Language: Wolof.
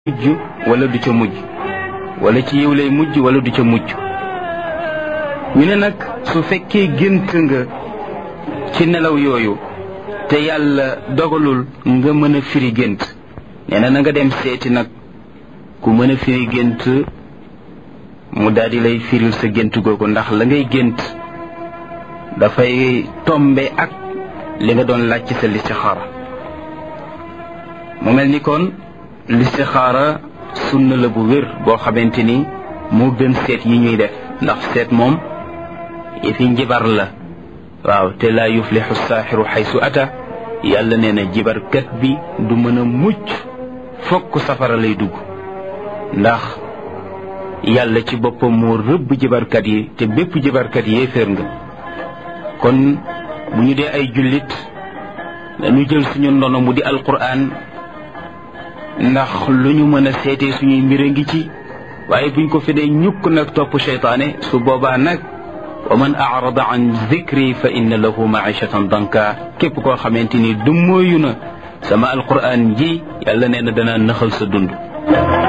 mujj wala du ca mujj wala ci yiw lay mujj wala du ca mujj ñu ne nag su fekkee gént nga ci nelaw yooyu te yàlla dogalul nga mën a firi gént nee na na nga dem seeti nag ku mën a firi gént mu daldi lay firil sa gént googu ndax la ngay gént dafay tombe ak li nga doon laaj ci sa listixaara mu mel ni kon listixaara sunna la bu wér boo xamante ni moo gën seet yi ñuy def ndax seet moom yëfi njibar la waaw te laa yuflixu saaxiru xaysu ata yàlla nee na jibarkat bi du mën a mucc fokk safara lay dugg ndax yàlla ci boppam moo rëbb jibarkat yi te bépp jibarkat yéeféer nga kon bu ñu dee ay jullit dañu jël suñu ndono mu di alquran ndax lu ñu mën a seetee suñuy mbir a ngi ci waaye buñ ko fi dee ñukk nag topp seytaane su boobaa nag wa man arada an zikri fa inna lahu maishatan danka képp koo xamante ni du mooyu na sama alquran ji yàlla nee na dana nëxal sa dund